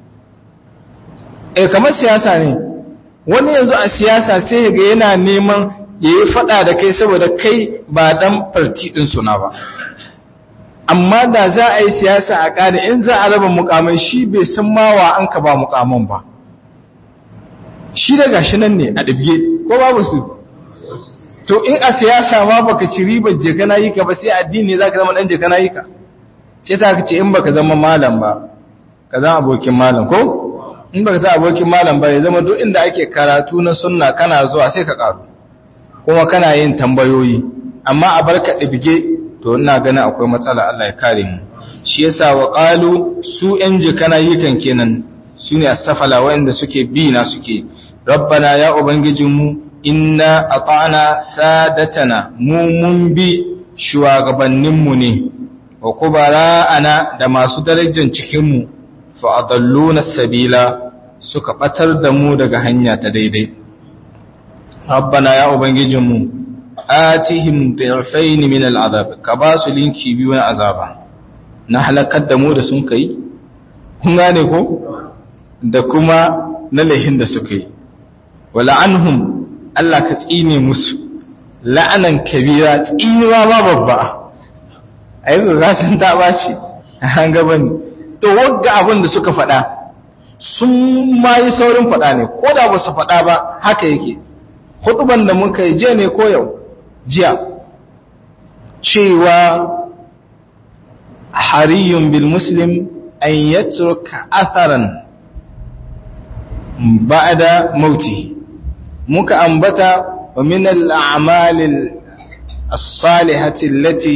e kamar siyasa ne wani yanzu a siyasa sai ga yana neman ya yi fada da kai saboda kai ba dan farti ɗin suna ba amma da za a yi siyasa a ƙada in za a raba mukamai shi bai san mawa an ka ba mukaman ba shi da gashi nan ne a ɗabge ko babu su to in a siyasa ma baka ci ribar je kana yi ka ba sai addini za ka zama ɗan je kana yi ka sai sa ka ce in baka zama malam ba ka zama abokin malam ko in baka zama abokin malam ba ya zama duk inda ake karatu na sunna kana zuwa sai ka karu kuma kana yin tambayoyi amma a barka ɗibge to ina ganin akwai matsala Allah ya kare mu shi yasa wa qalu su yan jikana yikan kenan sune as-safala wanda suke bi na suke rabbana ya ubangijinmu inna ata'na sadatana mu mun bi shugabanninmu ne wa kubara'ana da masu darajar cikinmu fa adalluna sabila suka batar da mu daga hanya ta daidai rabbana ya ubangijinmu atihim dhi'fayn min al'azab ka ba su linki biyu na azaba na halakar da mu da sun kai kun gane ko da kuma na lahin da suka yi wala anhum Allah ka tsine musu la'anan kabira tsinewa ma babba ai ga san ta baci an gaba ne to wagga abin da suka faɗa sun ma yi saurin faɗa ne ko da ba su faɗa ba haka yake hutuban da muka yi jiya ne ko yau jiya cewa hariyun bil muslim an yatruka atharan ba'da mauti muka ambata wa min al-a'mal as-salihati allati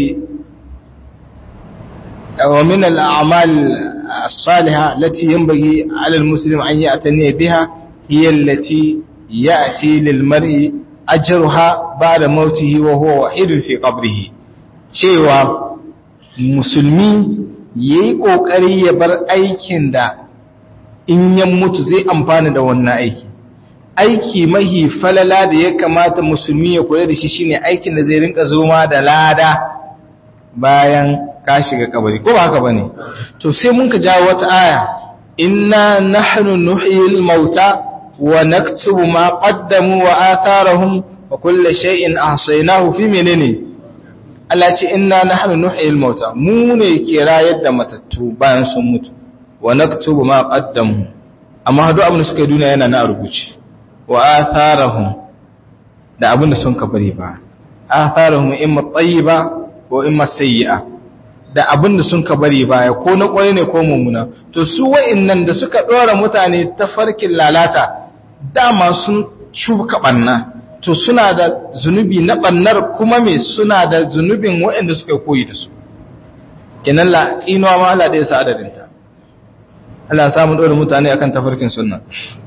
wa min al-a'mal as-salihah allati yanbaghi 'ala al-muslim an ya'tani biha hiya allati ya'ti lil-mar'i ajruha ba'da mautihi wa huwa wahidun fi qabrihi cewa musulmi yayi kokari ya bar aikin da in ya mutu zai amfana da wannan aiki aiki mahi falala da ya kamata musulmi ya kula da shi shine aikin da zai rinka zoma da lada bayan ka shiga kabari ko ba haka bane to sai mun ka jawo wata aya inna nahnu nuhyil mauta wa naktubu ma qaddamu wa atharahum wa kullu shay'in ahsaynahu fi menene Allah ce inna nahnu nuhyil mauta mu ne ke rayar da matattu bayan sun mutu wa naktubu ma qaddamu amma duk abin da suka yi duniya yana na rubuce wa atharahum da abin da sun ka bari ba atharahum imma tayyiba ko imma sayyi'a da abin da sun ka bari baya ko na kwaye ne ko mummuna to su wa'annan da suka dora mutane ta farkin lalata dama sun shuka banna to suna da zunubi na bannar kuma me suna da zunubin wa'anda suka koyi da su kenan la tsinuwa ma Allah da ya sa adadinta Allah ya samu dora mutane akan tafarkin sunna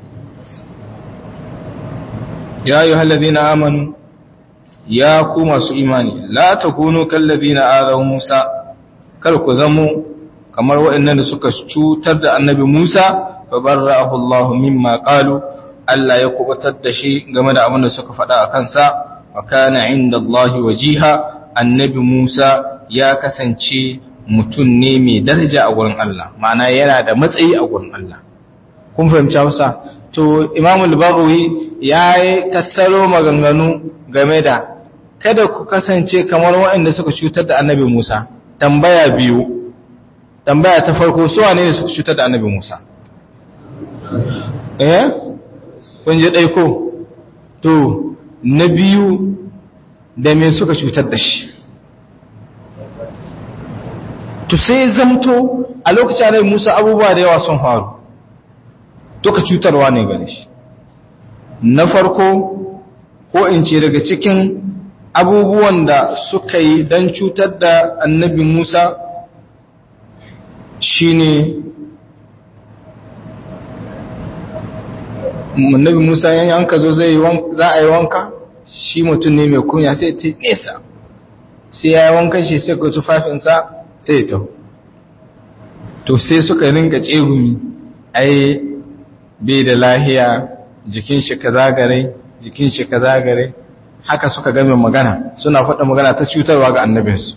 ya ayyuhal ladina amanu ya ku masu imani la takunu kal ladina azaw Musa kar ku zamo kamar waɗannan da suka cutar da annabi Musa fa barra'ahu Allah mimma qalu Allah ya kubutar da shi game da abin da suka faɗa a kansa wa kana inda Allah wajiha annabi Musa ya kasance mutum ne mai daraja a gurin Allah ma'ana yana da matsayi a gurin Allah kun fahimci Hausa to Imam al-Baghawi yayi tattaro maganganu game da kada ku kasance kamar waɗanda suka cutar da annabi Musa tambaya biyu tambaya ta farko su wane ne suka cutar da annabi Musa eh kun je dai ko to na biyu da me suka cutar da shi to sai zamto a lokacin annabi Musa abubuwa da yawa sun faru duka cutarwa ne gare shi na farko ko in ce daga cikin abubuwan da suka yi don cutar da annabi Musa shine annabi Musa yan yanka zo zai za a yi wanka shi mutum ne mai kunya sai ta nesa sai ya yi wankan shi sai ka tufafinsa sai ya taho to sai suka rinka tsegumi ai bai da lahiya jikin shi ka zagare jikin shi ka zagare haka suka game magana suna faɗa magana ta cutarwa ga annabinsu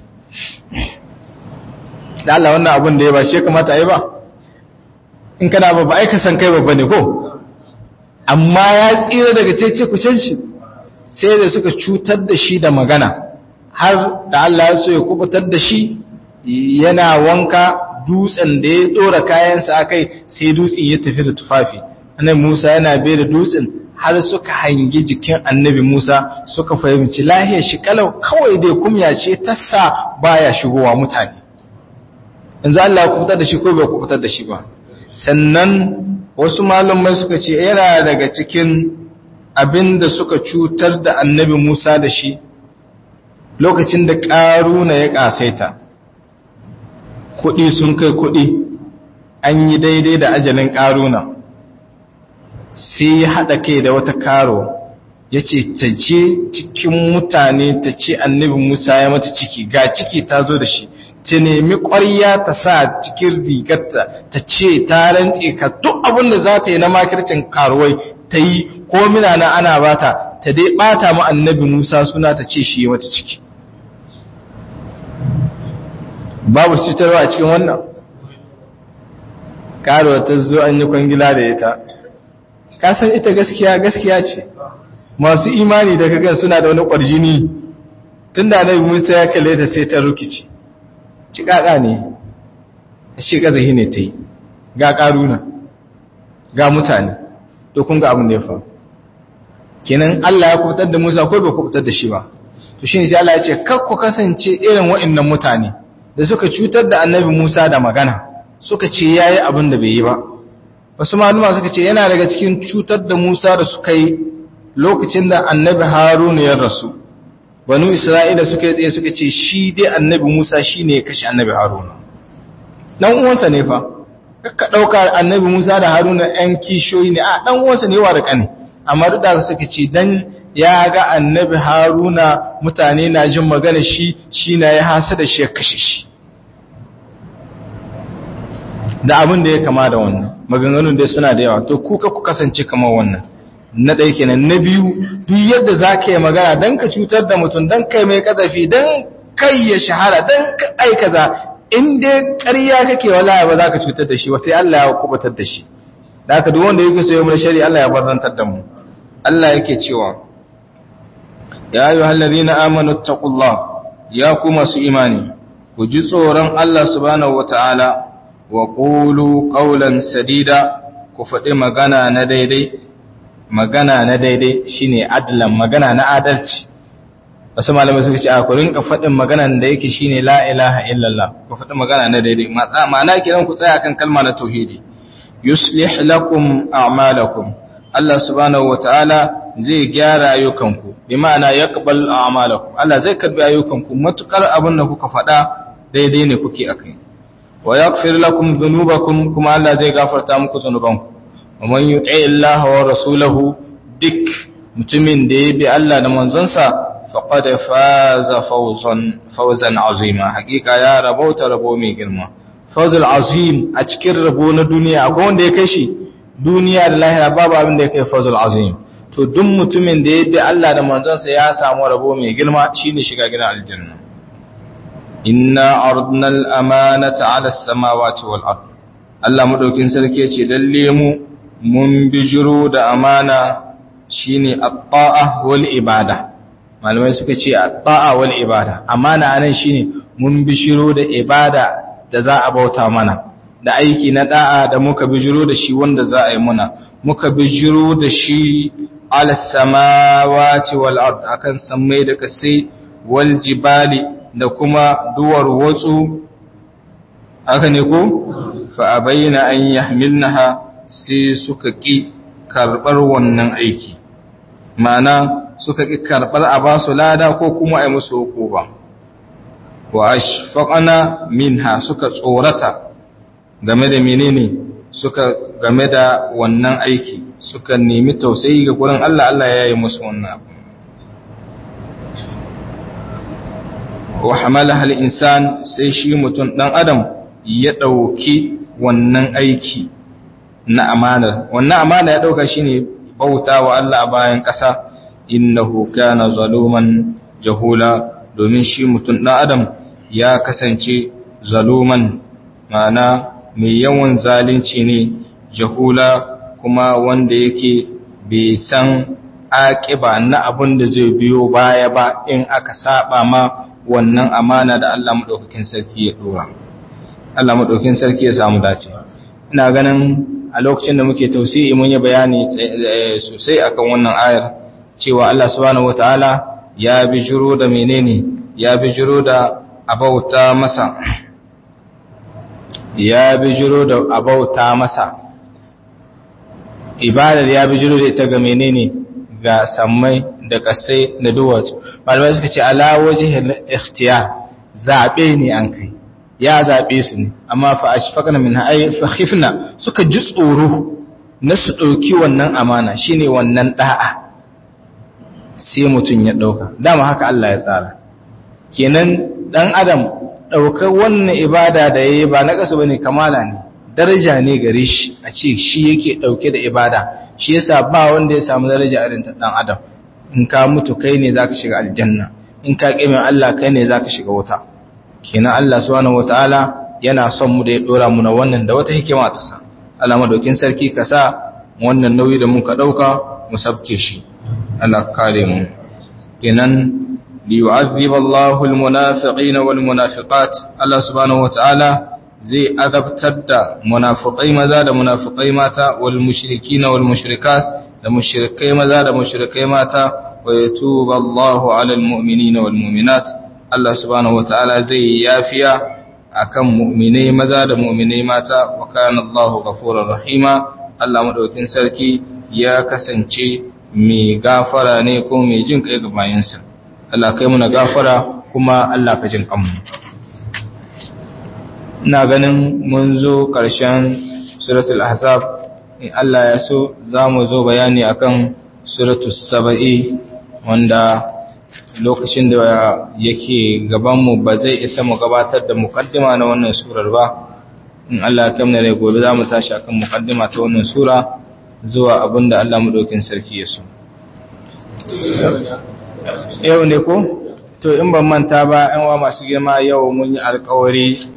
da Allah wannan abin da ya ba shi kamata yi ba in kana babba aika san kai babba ne ko amma ya tsira daga cece kucin shi sai da suka cutar da shi da magana har da Allah ya so ya kubutar da shi yana wanka dutsen da ya dora kayansa akai sai dutsen ya tafi da tufafi annabi Musa yana bai da dutsen har suka hangi jikin annabi Musa suka fahimci lahiyar shi kalau kawai dai kumya ce ta sa baya shigowa mutane yanzu Allah ya kubutar da shi ko bai kubutar da shi ba sannan wasu malumai suka ce yana daga cikin abin da suka cutar da annabi Musa da shi lokacin da ƙaruna ya ƙasaita kuɗi sun kai kuɗi an yi daidai da ajalin ƙaruna sai ya haɗa kai da wata karo ya ce ta je cikin mutane ta ce annabi musa ya mata ciki ga ciki ta zo da shi ta nemi ƙwarya ta sa cikin rigarta ta ce ta rantse ka duk abin da za ta yi na makircin karuwai ta yi ko na ana bata ta dai bata mu annabi musa suna ta ce shi mata ciki babu cutarwa a cikin wannan karuwa ta zo an yi kwangila da ita kasan ita gaskiya gaskiya ce masu imani da kaga suna da wani ƙwarjini tun da annabi musa ya kalle ta sai ta rikici cikaka ne shi kazahi ne ta yi ga ƙaruna ga mutane to kun ga abin da ya faru kenan Allah ya kubutar da Musa ko bai kubutar da shi ba to shine sai Allah ya ce kar ku kasance irin waɗannan mutane da suka cutar da Annabi Musa da magana suka ce yayi abin da bai yi ba wasu maluma suka ce yana daga cikin cutar da Musa da suka yi lokacin da Annabi Haruna ya rasu banu Isra'ila suka yi tsaye suka ce shi dai Annabi Musa shine ya kashe Annabi Haruna dan uwansa ne fa ka dauka Annabi Musa da Haruna ɗan kishoyi ne a dan uwansa ne wa da kane amma duk da suka ce dan ya ga annabi haruna mutane na jin magana shi shi na ya hasa da shi ya kashe shi da abin da ya kama da wannan maganganun dai suna da yawa to kuka ku kasance kamar wannan na ɗaya kenan na biyu duk yadda za ka yi magana don ka cutar da mutum don kai mai kazafi don kai ya shahara don ka aikaza in dai ƙarya kake wala ba za ka cutar da shi ba sai Allah ya kubutar da shi da haka duk wanda yake so ya mu shari'a Allah ya barzantar da mu Allah yake cewa ya ayu hallazina amanu taqullah ya ku masu imani ku ji tsoron Allah subhanahu wataala wa qulu qawlan sadida ku faɗi magana na daidai magana na daidai shine adlan magana na adalci wasu malamai suka ce a ku rinka faɗin maganan da yake shine la ilaha illallah ku faɗi magana na daidai ma'ana kiran ku tsaya kan kalma na tauhidi yuslih lakum a'malakum Allah subhanahu wataala zai gyara ayyukanku bi ma'ana yaqbal a'malakum Allah zai karbi ayyukanku matukar abin da kuka faɗa daidai ne kuke akai wa yaghfir lakum dhunubakum kuma Allah zai gafarta muku zunubanku wa man yuti Allah wa rasulahu dik mutumin da ya bi Allah da manzonsa faqad faza fawzan fawzan azima hakika ya rabauta rabo mai girma fawzul azim a cikin rabo na duniya akwai wanda ya kai shi duniya da lahira babu abin da ya kai fawzul azim to duk mutumin da ya bi Allah da manzonsa ya samu rabo mai girma shine shiga gidan aljanna inna ardna al-amanata 'ala as-samawati wal ard Allah madaukin sarki yace lalle mu mun bijiro da amana shine at-ta'a wal ibada malamai suka ce at-ta'a wal ibada amana anan shine mun bijiro da ibada da za a bauta mana da aiki na da'a da muka bijiro da shi wanda za a yi muna muka bijiro da shi ala samawati wal ard akan sammai da kasai wal jibali da kuma duwar watsu aka ne ko fa abayna an yahmilnaha sai suka ki karbar wannan aiki ma'ana suka ki karbar a basu lada ko kuma ai musu hukuma wa ashfaqana minha suka tsorata game da menene suka game da wannan aiki suka nemi tausayi ga gurin Allah Allah ya yi musu wannan abu wa hamala hal insan sai shi mutum dan adam ya dauki wannan aiki na amana wannan amana ya dauka shine bautawa Allah a bayan kasa innahu kana zaluman jahula domin shi mutum dan adam ya kasance zaluman ma'ana mai yawan zalunci ne jahula kuma wanda yake bai san aƙiba na abin da zai biyo baya ba in aka saba ma wannan amana da Allah maɗaukakin sarki ya ɗora. Allah maɗaukakin sarki ya samu dace. Ina ganin a lokacin da muke tausi'i mun yi bayani sosai akan wannan ayar cewa Allah subhanahu wataala ya bijiro da menene ya bijiro da abauta masa ya bijiro da abauta masa ibadar ya bijiro da ita ga menene ga sammai da kasai da duwatsu malamai suka ce ala waje ikhtiyar zaɓe ne an kai ya zabe su ne amma fa ashfaqna minha ay fa khifna suka ji tsoro na su dauki wannan amana shine wannan da'a sai mutun ya dauka dama haka Allah ya tsara kenan dan adam daukar wannan ibada da yayi ba na kasu bane kamala ne daraja ne gare shi a ce shi yake dauke da ibada shi yasa ba wanda ya samu daraja irin ta dan adam in ka mutu kai ne zaka shiga aljanna in ka kime Allah kai ne zaka shiga wuta kenan Allah subhanahu wataala yana son mu da ya dora mu na wannan da wata hikima ta sa Allah madaukin sarki ka sa wannan nauyi da muka dauka mu sabke shi Allah kare mu kenan liyu'adhib Allahu almunafiqina walmunafiqat Allah subhanahu wataala zai azabtar da munafiqai maza da munafiqai mata wal mushrikina wal mushrikat da mushrikai maza da mushrikai mata wa yatuba Allahu 'alal mu'minina wal mu'minat Allah subhanahu wataala zai yafiya akan mu'minai maza da mu'minai mata wa kana Allahu ghafurur rahima Allah madaukin sarki ya kasance mai gafara ne ko mai jin kai ga bayinsa Allah kai muna gafara kuma Allah ka jin kanmu ina ganin mun zo ƙarshen suratul ahzab in Allah ya so za mu zo bayani akan suratul saba'i wanda lokacin da yake gabanmu ba zai isa mu gabatar da mukaddima na wannan surar ba in Allah ya kamna rai gobe za mu tashi akan mukaddima ta wannan sura zuwa abinda Allah madaukin sarki ya so yau ne ko to in ban manta ba yan wa masu girma yau mun yi alƙawari